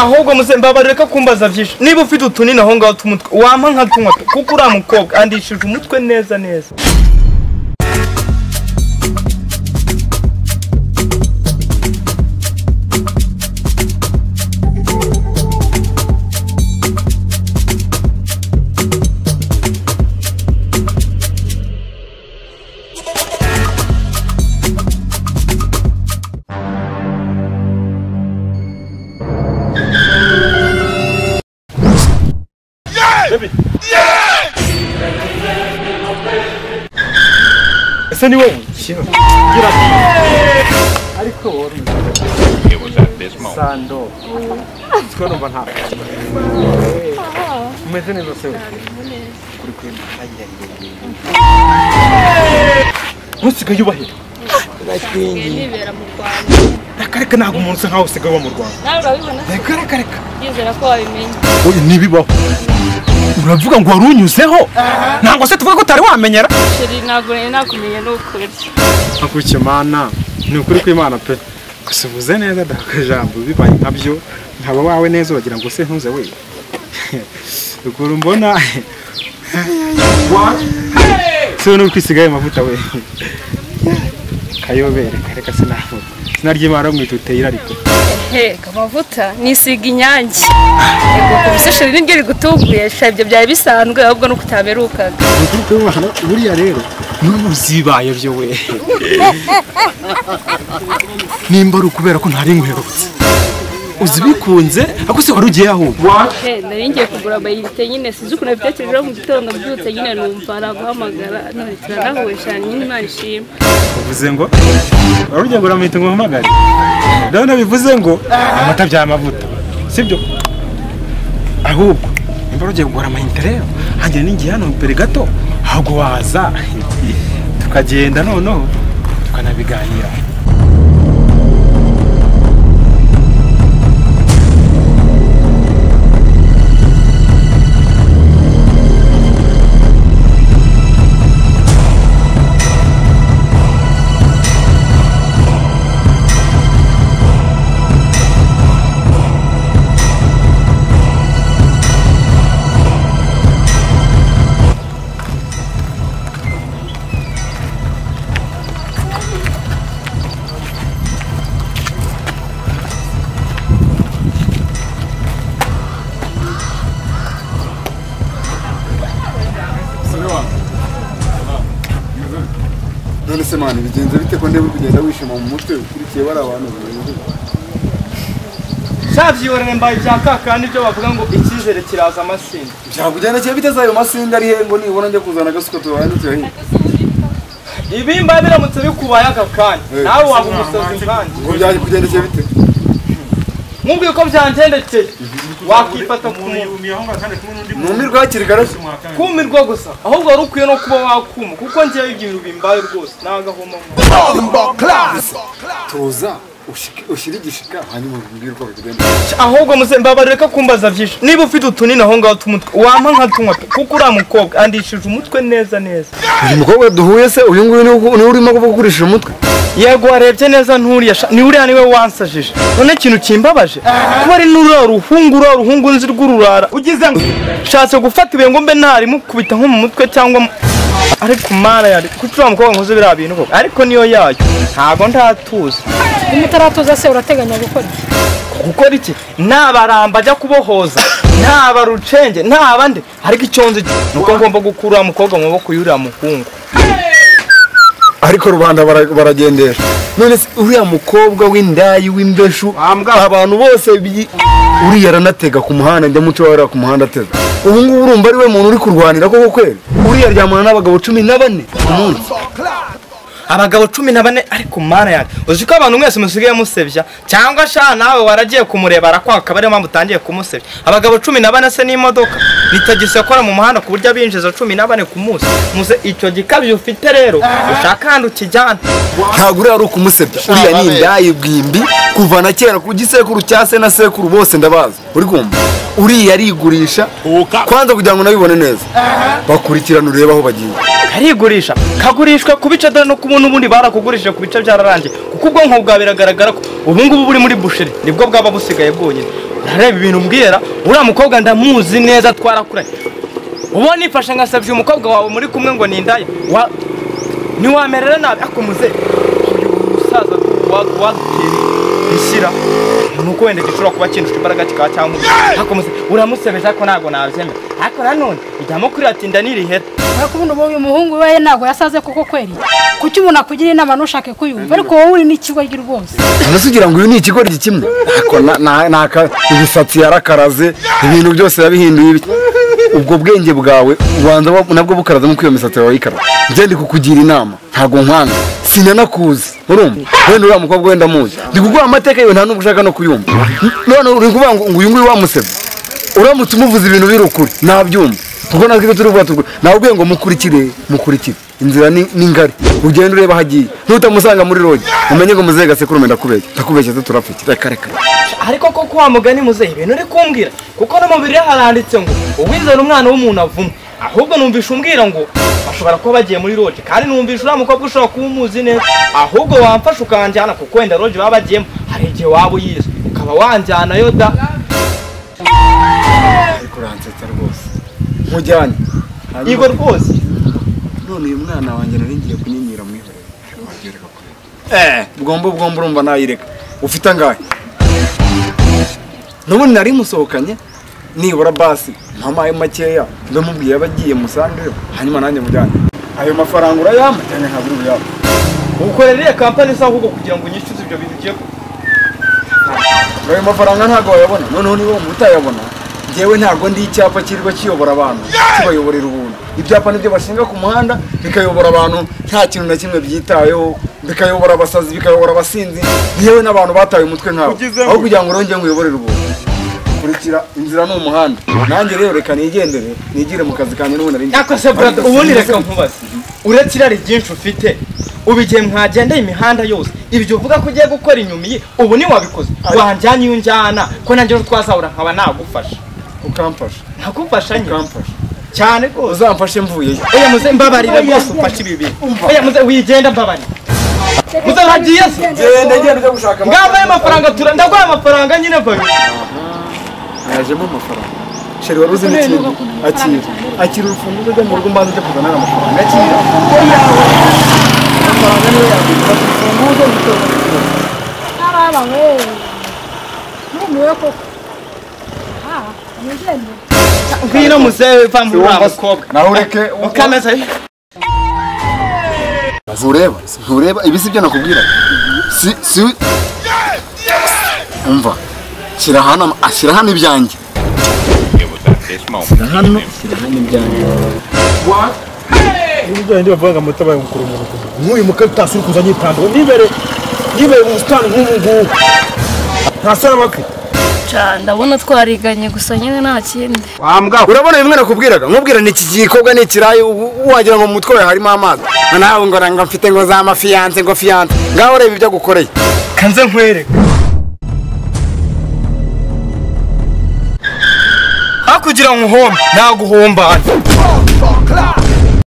ahubwo muze mbabare ko kumbaza byinshi niba ufite utunini aho ngaho tw'umutwe wampa nka tunywa pe kuko uriya mukobwa andishije umutwe neza neza ese ni wowe ariko wowe It was at this moment. sando siko numva nta umeze neza se we kuri kuri ayya ntusigaye ubahira ndashwingi nibera mu rwanda reka reka ntabwo umuntu usa nkaho usigaye uba mu rwanda nawe urabibona se reka reka reka ndizera ko wabimenye oya ntibibaho uravuga ngo wari unyuzeho ntabwo se tuvuga ko utari wamenyera sheri ntabwo nari nakumenya n'ukurya akurikiye imana ni ukuri kw'imana pe gusa uvuze neza da akajambo bibaye nkabyo nkaba wawe neza uragira ngo se ntuze we ukuru mbona se ni ukwisigaye amavuta we kayobere reka sinavuga izina ry'imana mwituteye irariko hega amavuta nisiga inyange yego kubise sheri niryo rigutunguye sheri ibyo byari bisanzwe ahubwo nuko utaberukaga ukuri kw'imana buriya rero n'ubu zibaye byo we nimba ari ukubera ko ntari nguherutse uzi bikunze ariko se wari ugiye aho he nari ngiye kugura amayinite nyine sinzi ukuntu nabitekerejeho mu gitondo mbyutse nyine numva araguhamagara none turanahuye sheri nyine imana ishima bivuze ngo wari ugiye ngo uramwita ngo uhamagare none bivuze ngo amata bya mavuta sibyo ahubwo nimba ugiye kugura amayinite rero hanjye n'ingiye hano imbere gato ahubwo waza tukagenda noneho tukanabiganira none se mani bigenze bite ko ndeba kugenda wishima mu mutwe ukurikiye bari abantu barenze cyabyihorere mbaye ibya kakandi byo bavuga ngo icyizere kiraza amasinda byakugenda kiba biteze ayo masinde ari he ngo nibona njya kuzana agasuka tubanukira hino ibi mbaye biramutse bikubaye aka kanya Eh. nawe waba umusazi nkanjye ngo byakugendekeye bite nkubwiye ko byangendekeye wakifata ku muntu numirwa hakiri kare kumirwa gusa ahubwo wari ukwiye no kuba wakuma kuko ngewe ibyo bintu bimbaye rwose nta gahoma tuza ushike- ushyire igishika hanyuma umbwire uko bigenda ahubwo muze mbabare ko kumbaza byinshi niba ufite utunini aho ngaho tw'umutwe wampa nka tunywa pe kuko uriya mukobwa andishije umutwe neza neza uyu mukobwa duhuye se uyu nguyu niwe niwe urimo kugurisha umutwe yego warebye neza nturiya sha ni uriya niwe wansajije none ikintu kimbabaje kuba ari n'uriya ruhungu uriya ruhungu nzi rw'ururara ugize ngo nshatse gufata ibuye ngo mbe narimukubita nko mu mutwe cyangwa mu- ariko mara yari kuko uriya mukobwa nkoze biriya bintu koko ariko niyo yayo ntago ndatuza niba utaratuza se urateganya gukora iki? gukora iki naba ramba ajya kubohoza naba rucenge naba nde ariko icyo nzi ni uko ngomba gukura uriya mukobwa mu maboko y'uriya muhungu ariko rubanda bara- baragendesha none se uriya mukobwa w'indayi w'imbeshu abantu bose bi- uriya aranatega ku muhanda njya muco wera ku muhanda atega ubu ngubu urumva ari we muntu uri kurwanira koko kweli uriya aryamana n'abagabo cumi na bane ku munsi abagabo cumi na bane ariko mana yanjye uzi ko abantu mwese musigaye musebya cyangwa sha nawe waragiye kumureba arakwaka ariyo mpamvu utangiye kumusebya abagabo cumi na bane se n'imodoka ni tagisi akora mu muhanda ku buryo abinjiza cumi na bane ku munsi muze icyo gikabyo ufite rero ushaka ahantu ukijyana ntabwo uriya ari ukumusebya uriya ni indayi bwimbi kuva na kera ku gisekuru cya se na sekuru bose ndabazi uri kumva uriya arigurisha Huka. kwanza kugira ngo nabibone neza bakurikirana urebe aho bagiye karigurisha kagurishwa ku bice dore no ku buntu ubundi barakugurishije ku bice byararangiye kuko ubwonko bwawe biragaragara ko ubu ngubu buri muri busheri nibwo bwaba busigaye bwonyine urareba ibintu mbwira uriya mukobwa ndamuzi neza twarakuranye ubu nifashe ngasabye umukobwa wawe muri kumwe ngo ni indaya wa ntiwamerera nabi ariko muze uyu musaza wadutera ishyira nuko wenda gishobora kuba kindushya imbaraga kikaba cyamubwira ariko muze uramusebeje ariko ntabwo nabyemera ariko nanone ijyamo kuri atinda nirihera urakubona ubu uyu muhungu we ntabwo yasaze koko kweri kuki umuntu akugira inama ntushake kuyumva ariko wowe uri n'ikigoryi rwose Uretse ugira ngo uyu ni ikigoryi kimwe Ako na- na- na- aka- ibisatsi yarakaraze ibintu byose yabihinduye ibiki. ubwo bwenge bwawe ubanza wa- nabwo bukaraze nk'uko iyo misatsi yawe ikara njye ndi kukugira inama ntabwo nkwanga sinanakuzi urumva wenda uriya mukobwa wenda muzi ndi kuguha amateka yawe nta n'ubwo ushaka no kuyumva none uri kuvuga ngo ngo uyu nguyu wamusebye uramutse umuvuze ibintu biri ukuri nabyumva kuko natwe ibyo turi bwatugu nabwiye ngo mukurikire mukurikire inzira ni ni ngari ugenda ureba aho agiye nutamusanga muri rogi umenye ngo muzehe gasekurume ndakubeshya ndakubeshya se turapfike reka reka ariko koko wa mugani muzehe ibintu uri kumbwira kuko no mu bibiri haranditse ngo uwizera umwana w'umuntu avuma ahubwo numvisha umbwira ngo bashobora kuba bagiye muri roje kandi numvisha uriya mukobwa ushobora kuba umuzi neza ahubwo wamfasha ukanjyana kuko wenda roje baba bagiyemo hari igihe waba uyizi ukaba wanjyanayo da ariko uransetsa rwose mujyane igo rwose none uyu mwana wanjye nari ngiye kunyinyira mwihorere eh bwombo bwombo urumva nayireka ufite angahe nubundi nari musohokanye nibura basi mpamuhaye makeya ndamubwiye abagiye musangeyo hanyuma nanjye mujyane ayo mafaranga urayampa cyane ntabwo uri buyampa ukorera iriya kampani isa ahubwo kugira ngo unyishyuze ibyo bintu ugiye gukora. ayo mafaranga ntabwo wayabona noneho niba umuntu utayabona ngewe ntabwo ndi icyapa kirirwa kiyobora abantu kibayoborera ubuntu ibyapa nibyo bashinga ku muhanda bikayobora abantu nta kintu na kimwe byitayeho bikayobora abasazi bikayobora abasinzi yewe n'abantu bataye umutwe nkabo aho kugira ngo urongere nguyoborere ubuntu kurikira inzira ni umuhanda nanjye rero reka nigendere nigire mu kazi kanjye n'ubundi ari ariko se brother ubundi reka nkubaze uretse irari ryinshi ufite ubu igihe mwagendeye imihanda yose ibyo uvuga ko ugiye gukora inyuma iyi ubu niwabikoze wanjyana iyo unjyana ko nanjye ejo twazahura nkaba nagufasha ukamfasha ntakufasha nyine ukamfasha cyane rwose uzamfashe mvuyeyo oya muze mbabarira rwose ufashe ibi bintu oya muze wigenda mbabarira muze hagiye se genda genda ujya gushaka ngabaye amafaranga tura ndaguha amafaranga nyine vayo hajemo amafaranga sheri wari uzi n'ikindi akira akira urufunguzo rwo mu rugo mbanza ujya kuzana n'amafaranga akira amafaranga niyo yakwishyura urufunguzo ruto ntaraba wowe ntumiwe koko aha nigende ngwino muze va muri uriya mukobwa nawe ureke ukameza ntureba ntureba ibi si byo nakubwira si si umva shyira hano ama- ah, shyira hano ibyanjye It was at this moment. ibyo bavuga ngo mutabaye mukuru umuntu nk'uyu mukobwa utasi uri kuza nyitandura nibere nibere mu busitani nk'ubu ngubu nta sara bafite ndabona twariganye gusa nyine nta kindi urabona bimwe nakubwiraga nkubwira ni iki gikorwa ni ikirayi u- wagira ngo mu mutwe wawe harimo amazi nawe ngo ngo mfite ngo za mafiyanse ngo fiyanse ngaho ureba ibyo agukoreye kanze nkwereke aho kugira ngo uhombe ntago uhumbane